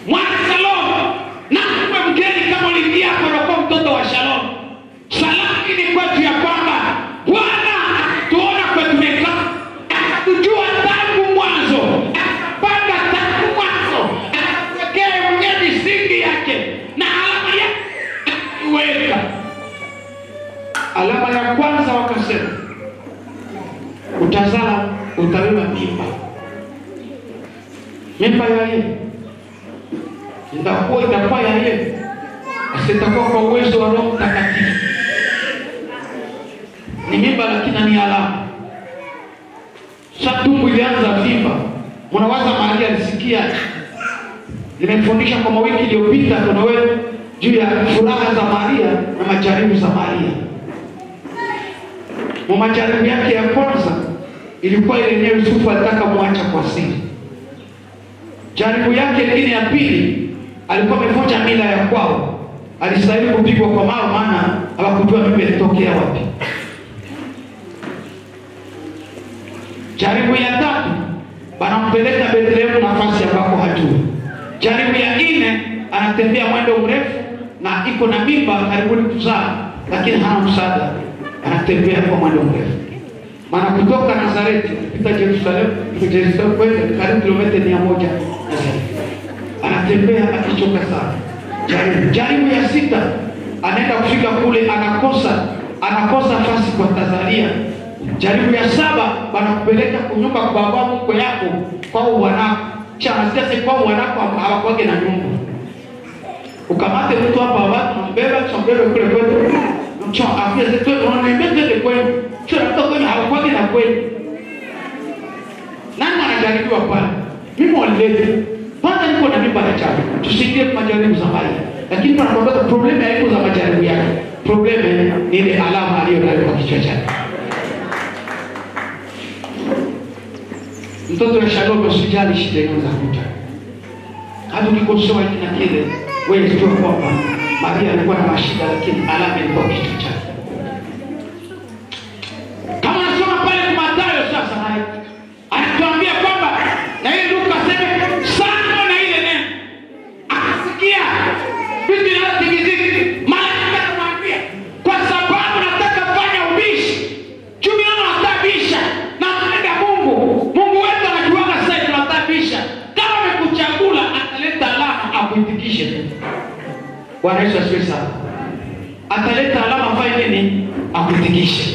mwana Shalom, na uwe mgeni kama uliingia hapo, unakuwa mtoto wa Shalom. Salamu ni kwetu ya kwamba Bwana akatuona kwetu tumekaa, akatujua tangu mwanzo, akapanga tangu mwanzo, akatuwekea mwenyewe misingi yake na alama yake akaiweka. Alama ya kwanza wakasema, utazala, utabeba mimba. Mimba ya yeye itakuwa itakuwa ya yeye, asitakuwa kwa uwezo wa Roho Mtakatifu ni mimba lakini ni alama. Sasa tumbo ilianza vimba, mnawaza Maria alisikia. Nimefundisha kwa mawiki iliyopita, kuna wewe juu ya furaha za Maria na majaribu za Maria. Mu majaribu yake ya kwanza ilikuwa ile yenyewe Yusufu alitaka muacha kwa siri. Jaribu yake lingine ya pili alikuwa amevunja mila ya kwao, alistahili kupigwa kwa mawe, maana hawakujua mimba ilitokea wapi. Jaribu ya tatu banampeleka Bethlehemu, nafasi ambako hajui. Jaribu ya nne anatembea mwendo mrefu na iko na mimba karibuni kuzaa, lakini hana msaada, anatembea kwa mwendo mrefu. Maana kutoka Nazareti kupita Yerusalemu, Yerusalemu kwenda karibu kilomita mia moja anatembea akichoka sana. Jaribu jaribu ya sita anaenda kufika kule, anakosa anakosa nafasi kwa Tanzania jaribu ya saba wanakupeleka kunyumba kwa baba mkwe yako kwao wanako chanasikia se kwao wanako hawakwage na nyumba ukamate mtu hapa watu mbeba chombebe kule kwetu mcho afia zetu unaambia twende kwenu sio mtu kwenye hawakwage na kwenu nani anajaribiwa pale mimi walilete kwanza niko na mimba na chama tusikie majaribu za Maria lakini tunakwambia problemu haiko za majaribu yake problemu ni ile alama aliyonayo kwa kichwa chake mtoto wa Shalom usijali shida hizo za kuta. Hata ukikosoa hiki na kile, wewe jua kwamba Maria alikuwa na mashida, lakini alama ilikuwa kichwa chake. Kama nasoma pale kwa Mathayo sasa, naye anatuambia kwamba na yeye Luka aseme sana na ile neno akasikia vitu vinavyotingizika, malaika anamwambia kwa sababu nataka fanya ubishi juu mimi natabisha na mpenda Mungu. Mungu wetu anajuaga sasa tunatabisha. Kama amekuchagula ataleta alama akuitikishe tu. Bwana Yesu asifiwe sana. Ataleta alama afanye nini? Akuitikishe.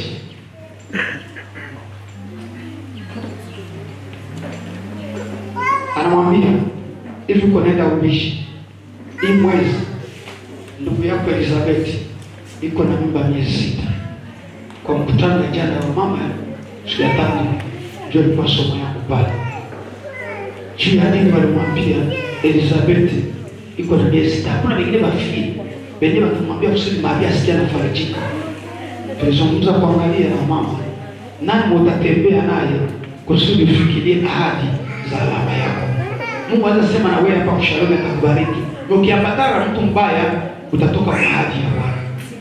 Anamwambia hivi, uko naenda ubishi hii mwezi, ndugu yako Elizabeth iko na mimba miezi sita kwa mkutano ya jana wa mama siku ya tano ndio ilikuwa somo yangu pale juu ya nini walimwambia Elizabeth iko na miezi sita. Hakuna wengine mafii wenyewe wakimwambia kusudi Maria asikia anafarijika. Tulizungumza kuangalia na mama nani utatembea naye kusudi ufikirie ahadi za alama yako. Mungu anaweza sema na wewe hapa kushalom atakubariki. Na ukiambatana na mtu mbaya utatoka kwa ahadi ya Bwana.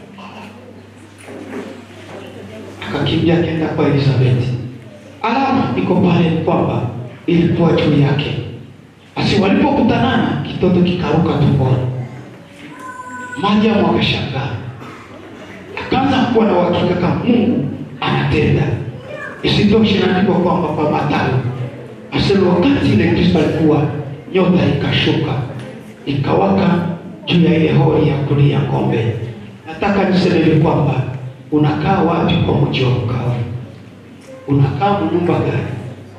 akakimbia akaenda kwa Elizabeth. Alama iko pale kwamba ilikuwa juu yake. Basi walipokutanana kitoto kikaruka tumboni. Mariamu akashangaa, akaanza kuwa na uhakika kama Mungu anatenda. Isitoshe, inaandikwa kwamba kwa Mathayo asema wakati ile Kristo alikuwa, nyota ikashuka ikawaka juu ya ile hori ya kulia ng'ombe. Nataka niseme hivi kwamba unakaa wapi kwa mji wa mkavu? Unakaa nyumba gani?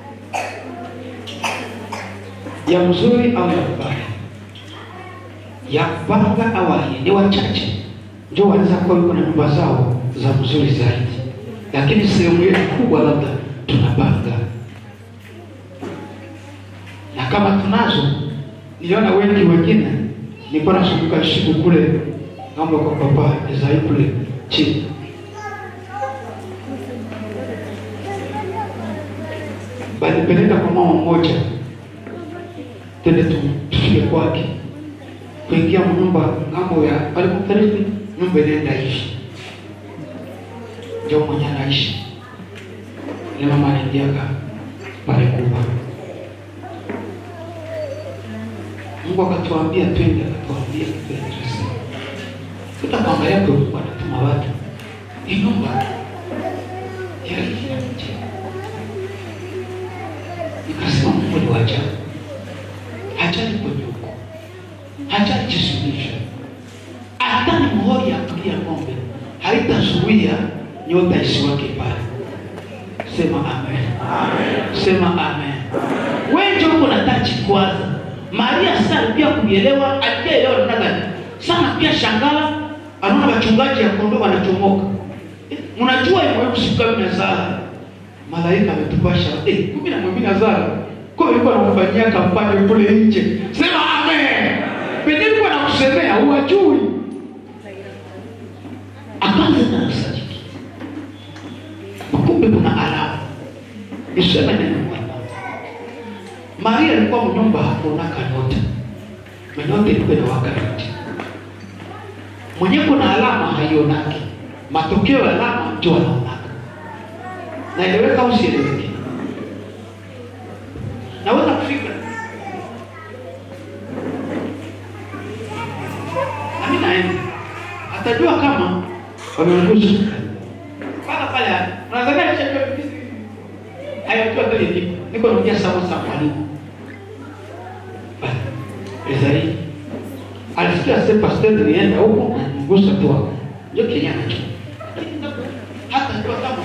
ya mzuri au ya mbaya, ya kupanga au hii? Ni wachache ndio wanaweza kuwa yuko na nyumba zao za mzuri zaidi, lakini sehemu yetu kubwa labda tunapanga, na kama tunazo, niliona wengi wengine, nilikuwa nasumbuka siku kule ng'ambo kwa papa Ezai kule chini balipeleka kwa mama mmoja, tende tufike kwake, kuingia mnyumba ng'ambo ya alikufariki, nyumba inaenda hivi, ndio mwenye anaishi ile mama anaingiaga pale kubwa. Mungu akatuambia twende, akatuambia twende. Kuta kuangalia kwa Mungu anatuma watu. Ni nyumba ya nje. Nikasema Mungu ni wacha. Hajali kwenye huko. Hajali jisulisha. Hata ni muhuri ya kulia ng'ombe. Haitazuia nyota isiwake pale. Sema amen. Amen. Sema amen. Wewe ndio uko na tachi kwanza. Maria sasa alikuwa kuelewa, alielewa namna gani? Sana pia shangala anaona wachungaji ya kondoo wanachomoka. Eh, Mnajua hiyo siku kumi na saba malaika ametupasha eh, kumi na mwingine Nazara kwa hiyo anamfanyia kampani kule nje. Sema amen. Pengine alikuwa anakusemea huwajui. Akaanza na sadiki. Kumbe kuna alama. Niseme neno Bwana. Maria alikuwa mnyumba hakuonaka nyota. Nyota ilikuwa inawaka yote. Mwenye kuna alama haionaki. Matokeo ya alama ndio anaonaka. Naeleweka au sieleweki? Naweza kufika. Na mimi naenda. Atajua kama wameongoza. Pala pale. Unadhania nishajua vipi? Hayajua vile niko. Niko naongea sawa sawa mwalimu. Ezari. Alisikia sasa pastor nienda huko ngusa tu hapo. Ndio Kenya nacho. Hata ndio kama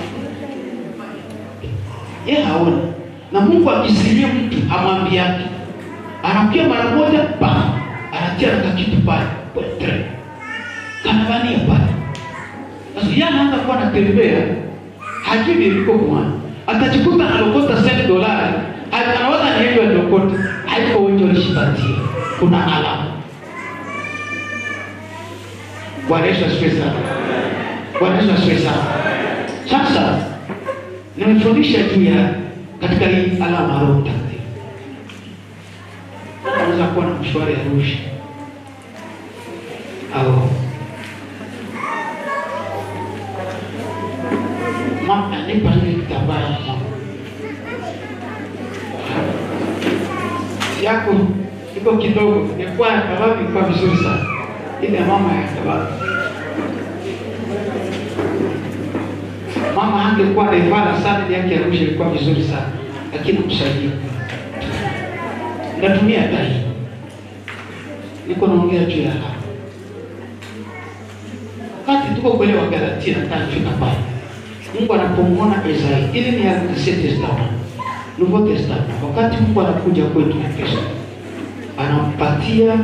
yeye haona. Na Mungu akisiria mtu hamwambi yake. Anakia mara moja pa anatia na kitu pale. Pwetre. Kanavania pale. Sasa yeye anaanza kuwa anatembea hajui niliko kwa atajikuta analokota senti dolari anawaza ni hivyo aliokota haiko wengi walishipatia kuna alama bwana yesu asifiwe sana bwana yesu asifiwe sana sasa nimefundisha juu ya katika hii alama ya roho mtakatifu unaweza kuwa na mshwari ya rushi au mama nipa ile kitambaa yako iko kidogo, ingekuwa ya kababu ilikuwa vizuri sana, ile ya mama ya kababu mama angekuwa naivana sana, ile yake ya rusha ilikuwa vizuri sana, lakini msaidia natumia hata hii, niko naongea juu ya hapa wakati tuko kwenye Wagalatia, nataka kufika pale Mungu anapomwona Isaya, ili ni Ancient Testament, Nouveau Testament. Wakati Mungu anakuja kwetu na Kristo, anampatia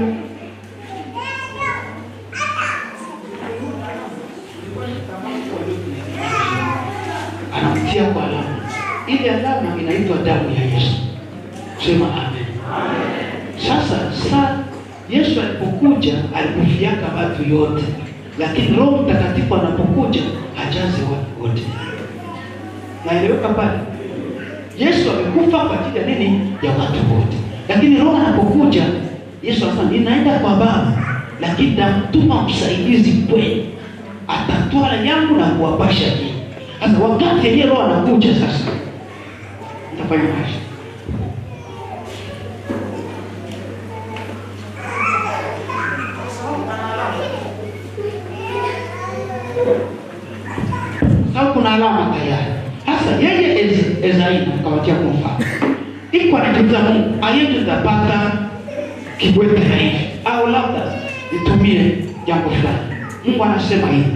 anamtia kwa alama. Ile alama inaitwa damu ya Yesu. Sema amen. Sasa sa Yesu alipokuja alikufiaka watu yote, lakini Roho Mtakatifu anapokuja hajazi watu wote. Naeleweka pale? Yesu amekufa kwa ajili ya nini? Ya watu wote, lakini Roho anapokuja, Yesu anasema ninaenda kwa Baba, lakini namtuma msaidizi kwenu, atatwala yangu na kuwapasha nyinyi. Sasa wakati yeye Roho anakuja, sasa nitafanya maisha sababu kuna alama tayari. Sasa yeye Ez- Ezraili akawatia kwa mfano, iko anajiuliza Mungu aliyetapata kibwete na hivi au labda nitumie jambo fulani. Mungu anasema hivi,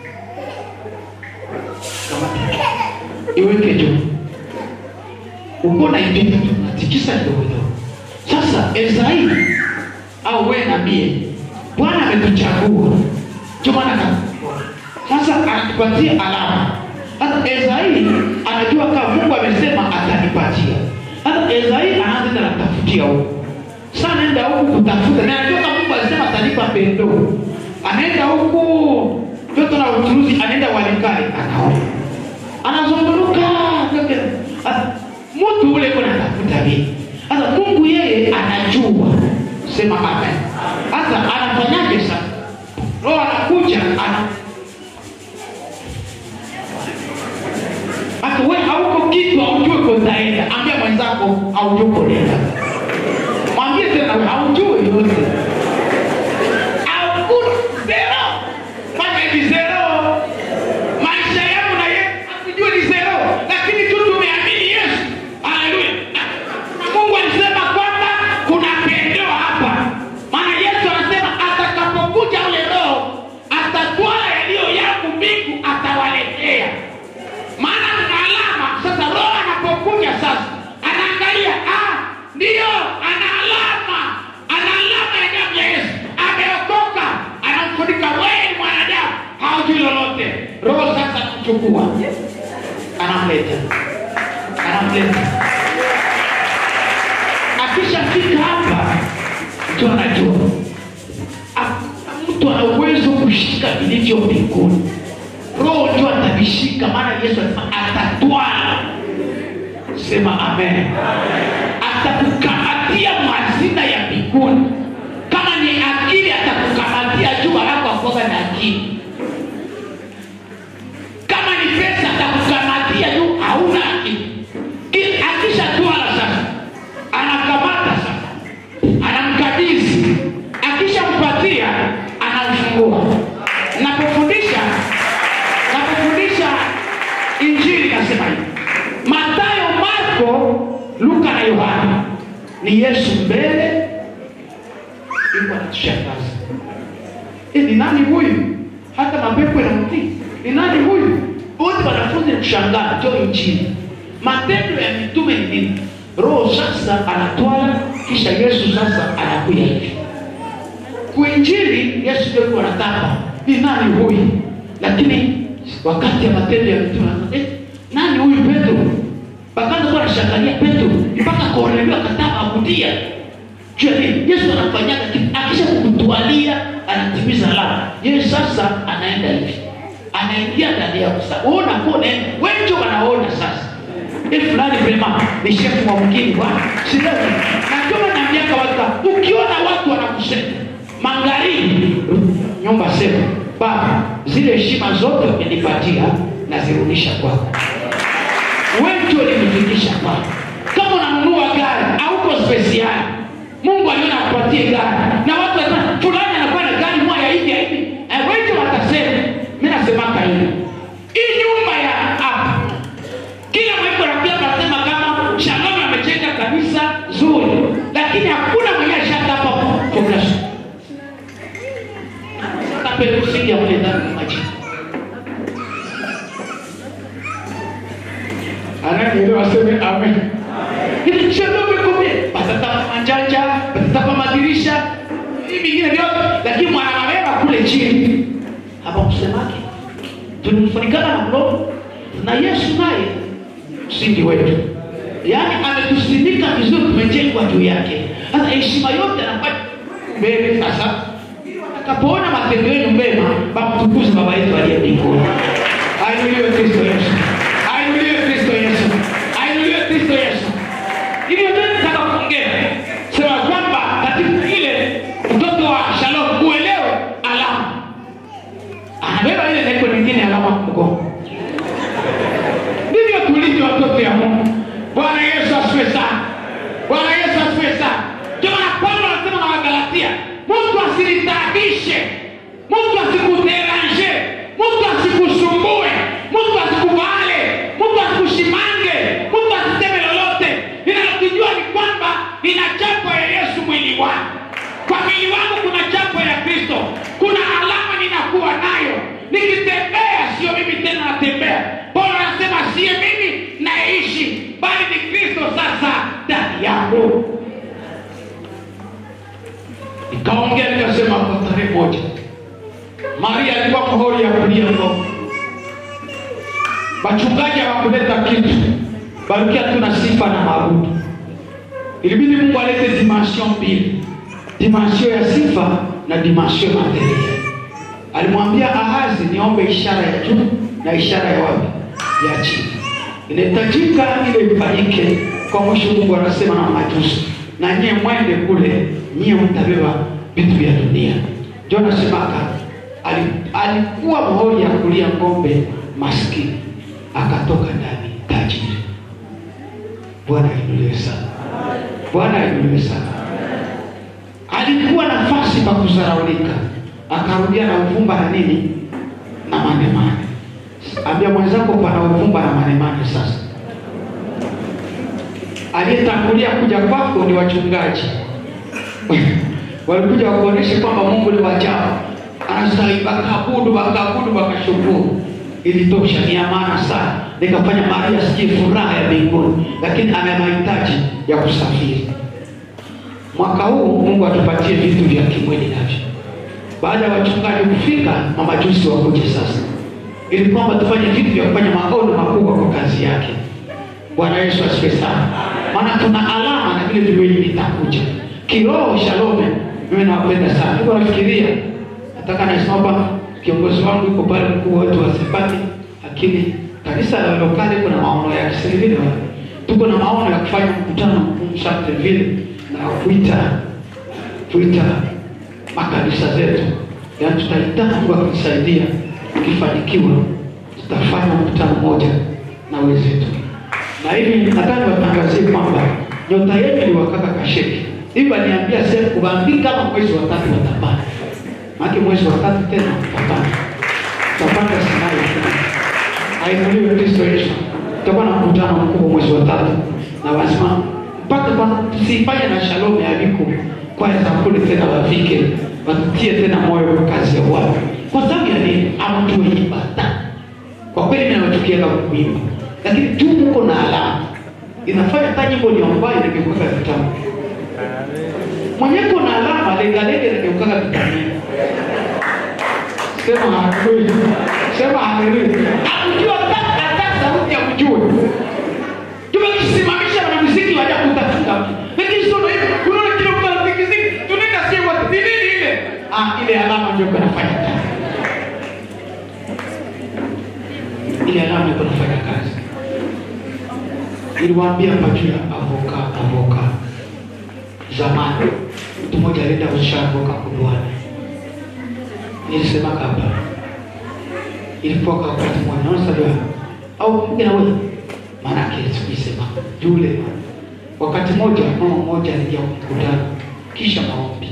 kamata iweke juu, uko na ipita tu, natikisa kidogo kidogo. Sasa Ezraili au wewe na mie, Bwana ametuchagua, ndio maana ka- sasa anatupatia alama. Sasa Ezraili anajua kama Mungu amesema atanipatia. Sasa Ezraili anaanza tena kutafutia huko. Sasa anaenda huku kutafuta, na anajua kama Mungu alisema atanipa pendo. Anaenda huku joto na uchuruzi, anaenda Walikale, anaona anazunguruka yote. Sasa mtu ule kuna tafuta nini? Sasa Mungu yeye anajua, sema amen. Sasa anafanyaje sasa? Roho anakuja ana Hata wewe hauko kitu haujui kutaenda. Ambia mwenzako haujui kuenda. Mwambie tena wewe haujui anamchukua anamleta anamleta akishafika hapa mtu anajua A- mtu ana uwezo kushika vilivyo mbinguni roho ndio atavishika maana yesu alisema atatwaa sema amen atakukamatia mazina ya mbinguni kama ni akili atakukamatia juu alafu akwaga na akili kama ni pesa atakukamatia juu hauna akili Ki- akishatwala sasa anakamata sasa anamkabidhi akishampatia anamfungua napofundisha napofundisha injili nasema hivi matayo marko luka na yohana ni yesu mbele iko anatushangaza e, ni nani huyu hata mapepo yanamtii ni nani huyu wote wanafunzi ni kushangaa ndio injili matendo ya mitume ni nini roho sasa anatwala kisha yesu sasa anakuja hivi kuinjili yesu ndio alikuwa anataka ni nani huyu lakini wakati ya matendo ya mitume anasema, eh, nani huyu petro bakaanza kuwa anashangalia petro mpaka kornelio akataka akutia juu ya nini yesu anafanyaga kitu akisha kukutwalia anatimiza alama yeye sasa anaenda hivi anaingia ndani yako sasa wewe unakuwa unaenda wewe ndio wanaona sasa hii fulani vrema ni shefu wa mgini bwana silewi na ndio naambiaka watu ukiona watu wanakusema magharibi nyumba sema baba zile heshima zote umenipatia nazirudisha kwako wewe ndio ulinifikisha kwako kama unanunua gari auko spesiali mungu aliona akupatie gari na watu wanasema fulani anakuwa na gari moja hivi ya hivi Eh, wewe ndio watasema mi nasemaka hivi hii nyumba ya hapa kila mwiko nakuja kasema kama shalom amejenga kanisa zuri lakini hakuna mwenye ashakapa fondation tapelusigia mle ndani maji ananielewa aseme amen ili shalom ikomie watatapa manjanja watatapa madirisha hii mingine vyote lakini mwanamabeba kule chini hapa msemake tulifunikana na mdomo na yesu naye msingi wetu yaani ametusimika vizuri tumejengwa juu yake sasa heshima yote anapata mbele sasa atakapoona matendo yenu mema bamtukuze baba yetu aliye mbinguni ainuliwe kristo yesu ainuliwe kristo yesu ainuliwe kristo yesu hivyo ndio nataka kuongea sema kwamba katika ile mtoto wa shalom uelewe alama anabeba ile neko nyingine alama mgongo ndivyo tulivyo watoto ya mungu bwana yesu asiwe sana bwana yesu asiwe sana ndio maana paulo anasema na wagalatia mtu asilitaabishe mtu asikuderanje mtu asikusumbue mtu asikuvale mtu asikushimange mtu asiseme lolote ninalokijua ni kwamba nina chapo ya yesu mwili wangu kwa mwili wangu kuna chapo ya kristo kuna alama ninakuwa nayo nikitembea sio mimi tena natembea paulo anasema siye mimi naishi bali ni kristo sasa ndani yangu nikaongea nikasema kwa tarehe moja maria alikuwa mahori ya kulia ngoma wachungaji hawakuleta kitu barukia tuna sifa na mabudu ilibidi mungu alete dimension mbili dimension ya sifa na dimension materiel alimwambia ahazi niombe ishara ya juu na ishara ya wapi ya chini inahitajika ile ifanyike kwa mwisho mungu anasema na majusi na nyie mwende kule nyie mtabeba vitu vya dunia ndio nasemaka ali, alikuwa mahori ya kulia ng'ombe maskini akatoka ndani tajiri bwana ainuliwe sana bwana ainuliwe sana alikuwa nafasi pa kuzaraulika akarudia na uvumba na nini na manemane ambia mwenzako pana uvumba na manemane sasa aliyetangulia kuja kwako ni wachungaji walikuja wakuonyeshe kwamba mungu ni wajao anastahili wakaabudu wakaabudu wakashukuru ilitosha ni ya maana sana nikafanya maria sikie furaha ya mbinguni lakini ana mahitaji ya kusafiri mwaka huu mungu atupatie vitu vya kimwili navyo baada ya wachungaji kufika mamajusi wakuje sasa ili kwamba tufanye vitu vya kufanya maono makubwa kwa kazi yake. Bwana Yesu asifiwe sana. Maana tuna alama na vile viwili vitakuja kiroho. Shalome, mimi nawapenda sana. Niko nafikiria nataka nasema hapa, kiongozi wangu yuko pale, mkuu wetu wa Sepati, lakini kanisa la lokali kuna maono yake sasa vile tuko na maono ya kufanya mkutano mkuu sana vile na kuita kuita makanisa zetu, yaani tutahitaji Mungu akitusaidia, tukifanikiwa tutafanya mkutano mmoja na wenzetu, na hivi nataka niwatangazie kwamba nyota yetu iliwakaka kasheki hivi, aliniambia sasa kuwaambia kama mwezi wa tatu watapanda, maana mwezi wa tatu tena watapanda, tutapanda sinai tena. Ainuliwe Kristo Yesu. Tutakuwa na mkutano mkubwa mwezi wa tatu na lazima mpaka kwa tusifanye na shalom ya viko kwaya za kule tena wafike watutie tena moyo kwa kazi ya Bwana. Kwa sababu ya nini? Hamtuimba ta. Kwa kweli mimi nawachukia kama kuimba. Lakini tu mko na alama. Inafanya hata nyimbo ni ambayo inageuka vitamu. Mwenye kuna alama lega lega inageuka vitamu. Sema haleluya. Sema haleluya. Hakujua hata hata sauti ya kujua. Tumekisimamisha na muziki waja kutafuta. Lakini sio hivyo. Unaona kile mtu anapigiziki, tunaenda sio watu. Ni nini ile? Ah, ile alama ndio kunafanya kazi. Ile alama ndio kunafanya kazi. Niliwaambia hapa juu ya avoka avoka. Zamani mtu mmoja alienda kushika avoka kudwani. Nilisema hapa. Ilikuwa kwa wakati mmoja. Unaona sasa au mwingine wewe maana yake sikisema yule wakati mmoja mama mmoja alija mkutano kisha maombi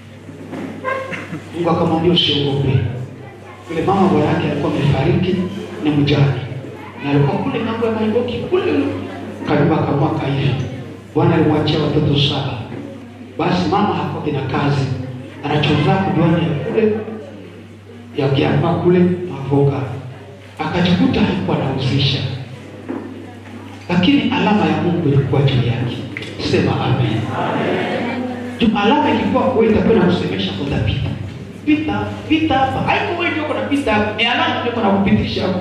Mungu akamwambia usiogope yule mama bwana yake alikuwa amefariki ni mjane na alikuwa kule mambo ya Nairobi kule karibu akamwaka hivi Bwana alimwachia watoto saba basi mama hakuwa na kazi anachoza kudwani ya kule ya kiamba kule mavoka akajikuta haikuwa anahusisha lakini alama ya Mungu ilikuwa juu yake. Sema amen. Juu alama ilikuwa kuwa itakuwa kusemesha utapita. Pita, pita hapa. Haiko wewe ndio kuna pita hapa. Ni alama ndio kuna kupitisha hapo.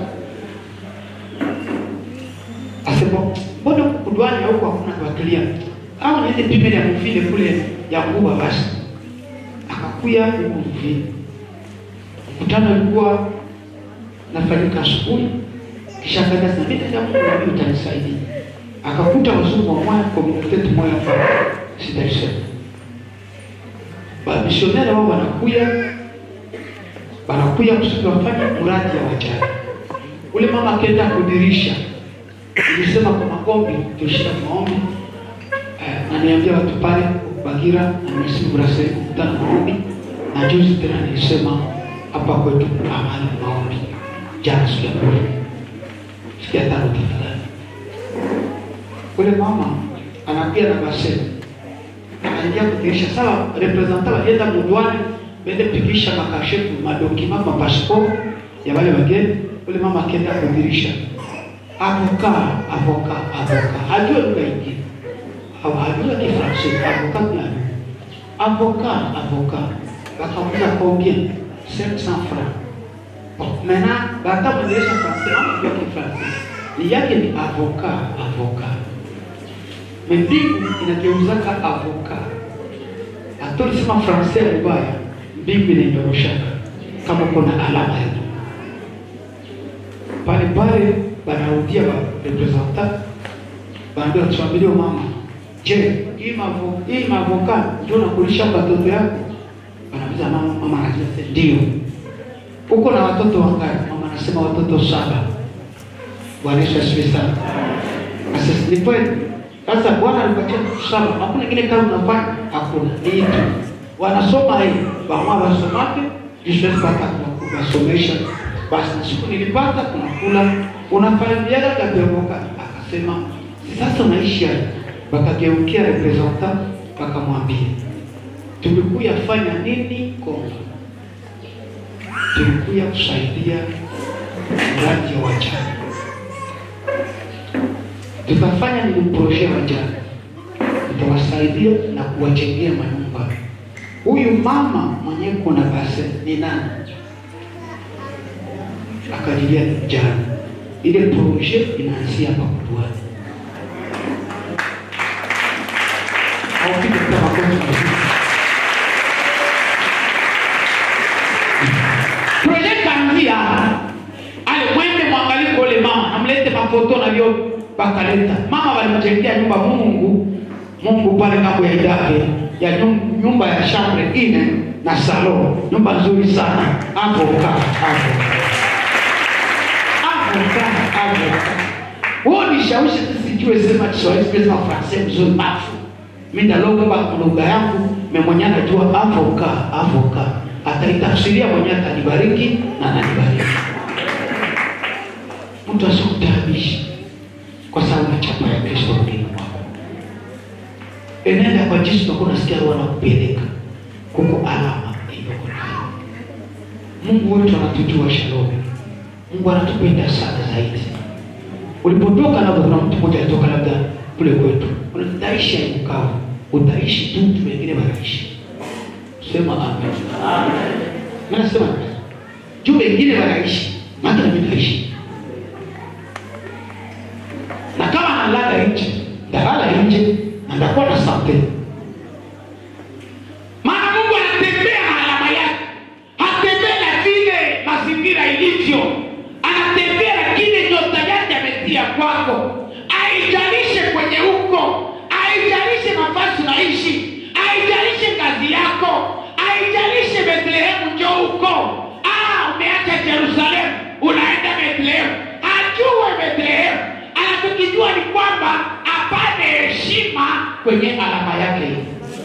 Asema, mbona kudwani huko hakuna kuwakilia? Au niende pime ya mvile kule ya kuwa basi. Akakuya huko mvile. Mkutano ulikuwa nafanyika asubuhi kisha akaenda sasa mimi ndio Mungu na mimi utanisaidia. Akakuta wazungu wa moja community moja hapa sitaisema. Ba misionera wao wanakuja wanakuja kusudi wafanye mradi ya wajane. Ule mama akaenda kudirisha. Nilisema kwa magombi tushika maombi. Eh, na niambia watu pale Bagira na nimesimu Brasel kukutana maombi. Na juzi tena nilisema hapa kwetu amani maombi. Jana siku ya pili sikia tano tafadhali. Ule mama anakuja na baseni, anaingia kudirisha. Sawa, representa walienda mudwani, bende pigisha makashefu madokima mapasiporo ya wale wageni. Ule mama akienda kudirisha, avoka avoka avoka, hajua lugha ingine au hajua Kifransi, avoka gani? Avoka avoka, wakamuza combien 500 francs Bon, maintenant, bata mwendesha français, ama ndio kifransi. Ni yake ni avoka, avoka. Mbingu inageuzaka avoka. Atolisema français mbaya, mbingu inaindoroshaka kama kuna alama ya pale pale banarudia ba representant banaambia tuambilie mama, je, hii mavo hii mavoka ndio nakulisha watoto yako? Banaambia mama, mama anasema ndio uko na watoto wangapi? Mama anasema watoto saba. Bwana Yesu asifiwe sana. Sasa ni kweli. Sasa Bwana alipatia watoto saba. Hakuna kile kama unafanya, hakuna. Ni hivi. Wanasoma hii, bamwa wasomake, jisho pata kuwasomesha. Basi na siku nilipata kuna kula, unafanya biashara kapeoka. Akasema, sasa unaishi hapa. Bakageukia representant bakamwambia, tulikuya fanya nini Kongo? tulikuja kusaidia mradi wa wajane. Tutafanya ni kuproshea wajane, tutawasaidia na kuwajengea manyumba. Huyu mama mwenye kuna base ni nani? akajilia jana. Ile proje inaanzia hapa Kutwani. Haupige kwa makofi mazuri. Proje kaanzia ale mwende mwangalie kwa ule mama, amlete mafoto na vyo bakaleta. Mama walimjengea nyumba Mungu, Mungu pale ngambo ya Idape ya nyum- nyumba ya shambre ine na salon, nyumba nzuri sana hapo kaa hapo avoka avoka wewe nishawishi sijue sema Kiswahili sema Fransai mzuri mafu mimi ndalomba lugha yangu memwenye najua avoka avoka ataitafsiria mwenye atanibariki na ananibariki mtu asikutaabisha kwa sababu ya chapa ya Kristo mwilini mwako enenda kwa jinsi utakuwa unasikia roho anakupeleka kuko alama iliyoko nayo Mungu wetu anatujua shalom Mungu anatupenda sana zaidi. Ulipotoka labda kuna mtu mmoja alitoka labda kule kwetu, utaishi mkavu, utaishi tu, mtu wengine wanaishi. Sema amen. Amen. Mimi nasema juu wengine wanaishi, maana mimi naishi. Na kama nalala nje, ndalala nje na ndakuwa na sante. Maana Mungu anatembea na alama yake, hatembea na vile mazingira ilivyo, anatembea na kile nyota yake ametia kwako. Aijalishe kwenye huko, aijalishe nafasi unaishi, aijalishe kazi yako, aijalishe Bethlehemu njo huko. Ah, umeacha Yerusalemu unaenda Bethlehemu, ajue Bethlehemu. Anachokijua ni kwamba apate heshima kwenye alama yake hii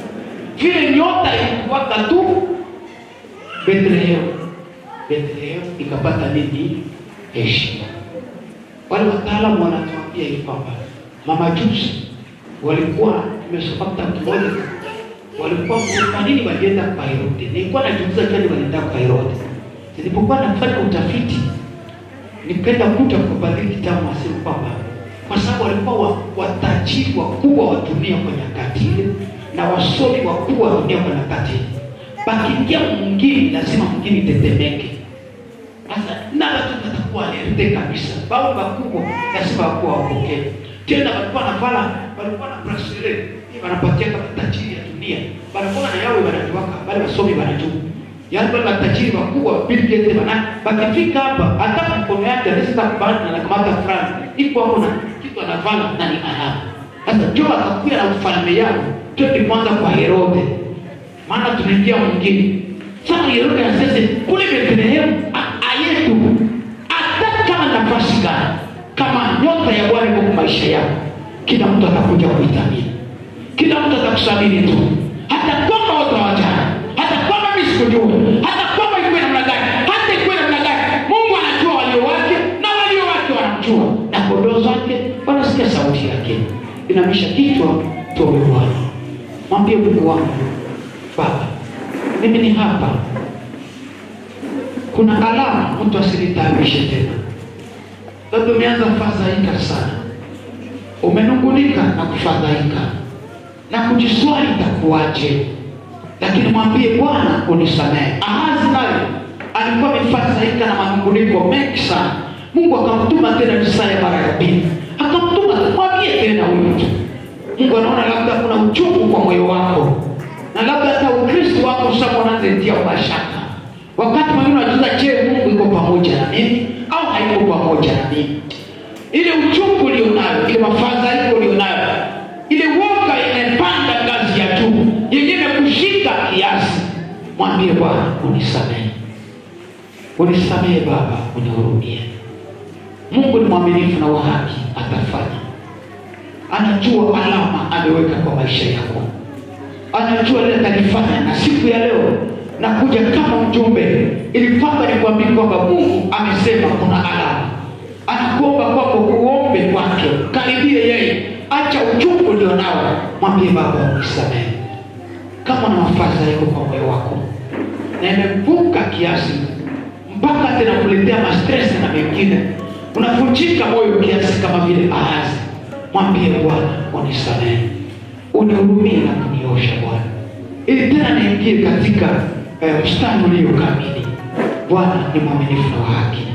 vile nyota ilikuwaka tu Bethlehem, Bethlehem ikapata nini? Heshima. Wale wataalamu wanatuambia hivi kwamba mamajusi walikuwa tumesoma kitabu kimoja, walikuwa kwa nini walienda kwa Herode? Nilikuwa najiuliza kwani walienda kwa Herode. Nilipokuwa nafanya utafiti, nikaenda kuta kwa baadhi kitabu nasema kwamba kwa sababu walikuwa wa- watajiri wakubwa wa dunia kwa nyakati ile na wasomi wakubwa wa dunia kwa nyakati ile. Pakiingia mwingine, lazima mwingine itetemeke. Sasa na watu watakuwa alerte kabisa, bao wakubwa lazima wakuwa wapokee. Tena walikuwa na vala, walikuwa na bracelet wanapatia kama tajiri ya dunia, walikuwa na yawe wanajuaka, wale wasomi wanajua yaani wale matajiri wakubwa Bill Gates wana wakifika hapa, hata mkono yake anaweza kubana na kamata fulani iko hapo na kitu anavala na ni alama. Sasa Joe akakuja na ufalme yao, twende kwanza kwa Herode, maana tunaingia mwingine. Sasa Herode anasema kule Bethlehemu a- ayetu, hata kama nafasi gani, kama nyota ya Bwana iko kwa maisha yako, kila mtu atakuja kuitamini kila mtu atakusamini tu, hata kwamba watu hawajana, hata kwamba mimi sikujua, hata kwamba ikuwe namna gani, hata ikuwe namna gani. Mungu anajua walio wake na walio wake wanamjua, na kondoo zake wanasikia sauti yake. Inamisha kichwa, tuombe Bwana. Mwambie Mungu wangu, Baba, mimi ni hapa, kuna alama, mtu asinitaabishe tena. Labda umeanza fadhaika sana, umenungunika na kufadhaika na kujiswali itakuwaje, lakini mwambie Bwana unisamehe. Ahazi naye alikuwa amefadhaika na manunguniko mengi sana. Mungu akamtuma tena Isaya mara ya pili, akamtuma mwambie tena huyu mtu. Mungu anaona labda kuna uchungu kwa moyo wako, na labda hata Ukristo wako sasa unaanza mashaka. Wakati mwingine unajiuliza, je, Mungu yuko pamoja na mimi au hayuko pamoja na mimi? Ile uchungu ulionayo, ile mafadhaiko ulionayo, ile woga imepanda ngazi ya juu, yenyewe kushika kiasi, mwambie Bwana unisamehe, unisamehe Baba, unihurumie. Mungu ni mwaminifu na wa haki, atafanya. Anajua alama ameweka kwa maisha yako, anajua lile atalifanya. Na siku ya leo nakuja kama mjumbe, ili kwamba nikwambie kwamba Mungu amesema kuna alama, anakuomba kwako uombe kwake, karibie yeye, acha uchungu ulionao, mwambie Baba unisamehe. Kama na mafadhaiko kwa moyo wako na imevuka kiasi mpaka tena kuletea mastresi na mengine, unavunjika moyo kiasi kama vile Ahazi, mwambie Bwana unisamehe, unihurumie na kuniosha Bwana, ili tena niingie katika eh, mstari ulio kamili. Bwana ni mwaminifu na wa haki,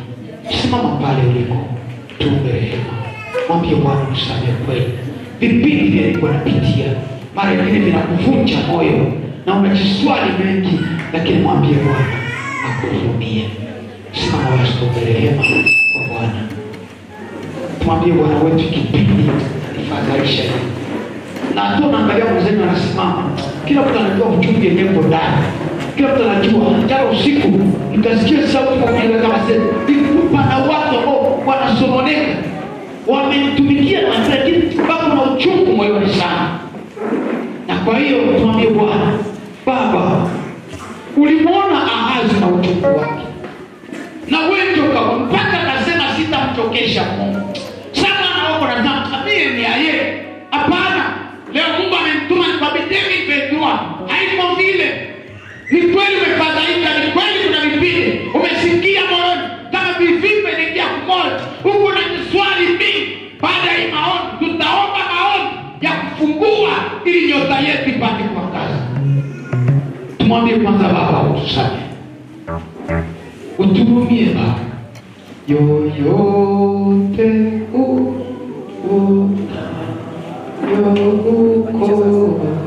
simama pale uliko, tuombe rehema, mwambie Bwana usamehe kweli. Vipindi vile nilikuwa napitia mara nyingine vinakuvunja moyo na unajiswali mengi, lakini mwambie Bwana akuhurumie. Simama basi, tuombe rehema kwa Bwana, tumwambie Bwana wetu, kipindi nifadhaisha hivi na hata unaangalia mzee anasimama, kila mtu anajua uchungu yenyewe uko ndani, kila mtu anajua. Jana usiku nikasikia sauti kwa kile kama sasa, pana watu ambao wanasononeka, wamenitumikia na lakini bado na uchungu moyoni sana. Na kwa hiyo tumwambie Bwana, Baba, ulimwona Ahazi na uchungu wake, na wewe ndio kama mpaka akasema sitamchokesha Mungu. Sasa anaoko na tamtamie ni yeye. Hapana, leo Mungu amemtuma nikwambie Petrua, haiko vile. Ni kweli umefadhaika, ni kweli kuna vipindi umesikia moyoni kama vivimbe inaingia kumoja, huku na miswali mingi. Baada ya hii maombi, tutaomba maombi ya kufungua ili nyota yetu ipate kuangaza. Tumwambie kwanza, Baba utusamehe, uturumie Baba, yoyote u una yokukosa